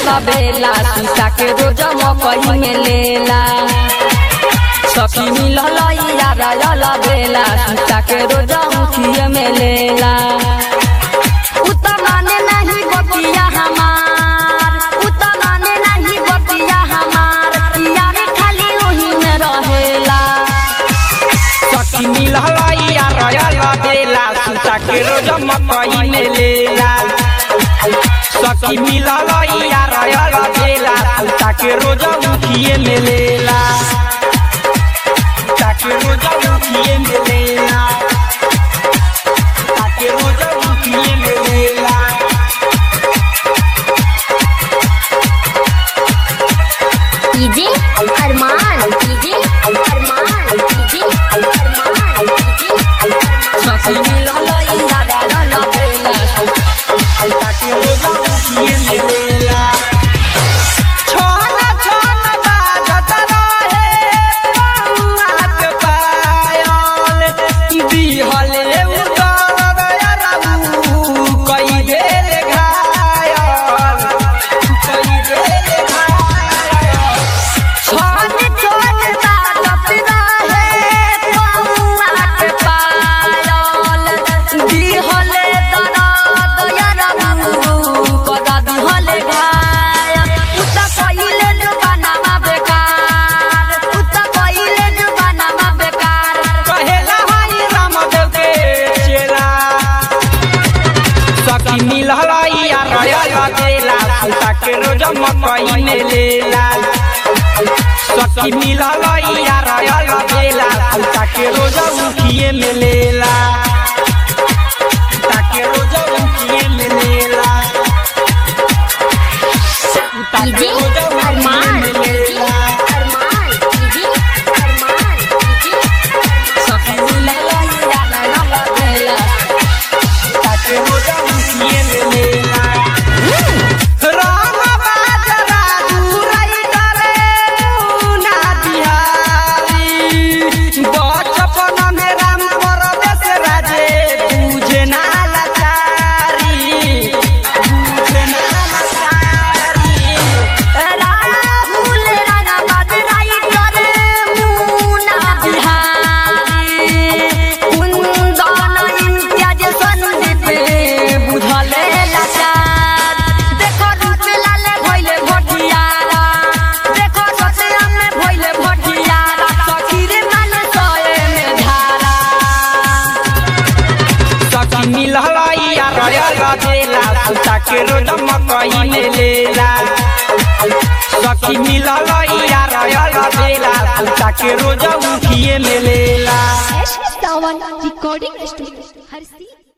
बेला सीता के रोज मकई में लेला सखी मिलल यार बेला सीता के रोज मुखिए में लेला उता माने नहीं बतिया हमार उता माने नहीं बतिया हमार यार खाली वही में रहेला सखी मिलल यार बेला सीता के रोज मकई में लेला सखी मिलल यार बेला सीता के रोज मुखिए में लेला सीता के रोज मुखिए में लेला सीता के रोज मुखिए में लेला DJ Arman DJ Arman DJ Arman DJ सखी मिलल यार बेला सीता के रोज मुखिए में लेला छोना छोना बाजत रहे बउआ के पायल दिहले उतर रबू कई बेर घायल कई बेर घायल छोटे छोटे बालक रहे बउआ के पायल दिहले दरद यरबू कदा दिहले घायल उता कइले जुबानामा बेकार उता कइले जुबानामा बेकार कहेला हरि रामदेव के चेला सखी मिलल यार बेला सीता के रोज मकई में लेला सखी मिलल यार बेला सीता के रोज मुखिए में लेला सीता के रोज मुखिए में लेला सीता के डीजे रोज मुखिए अरमान में डीजे लेला अरमान डीजे अरमान डीजे सखी मिलल यार बेला सीता के रोज मुखिए में लेला राम बाजरा दूरई डरे मुना बिहारी बचपन में राम परदेश राजे बुझे ना लाचारी बुझे ना लाचारी राहुल राणा बदराई करे मुना बिहारी कुंदन इम्तियाज संदीप बुझले लाचार देखो रूप लाले भइले भटियारा देखो ससुरा में भइले भटियारा सखीरे मन सोए में धारा सखी मिलल यार बेला सीता के रोज मकई में लेला सखी मिलल यार बेला सीता के रोज उठिए में लेला सावन रिकॉर्डिंग स्टूडियो हर सी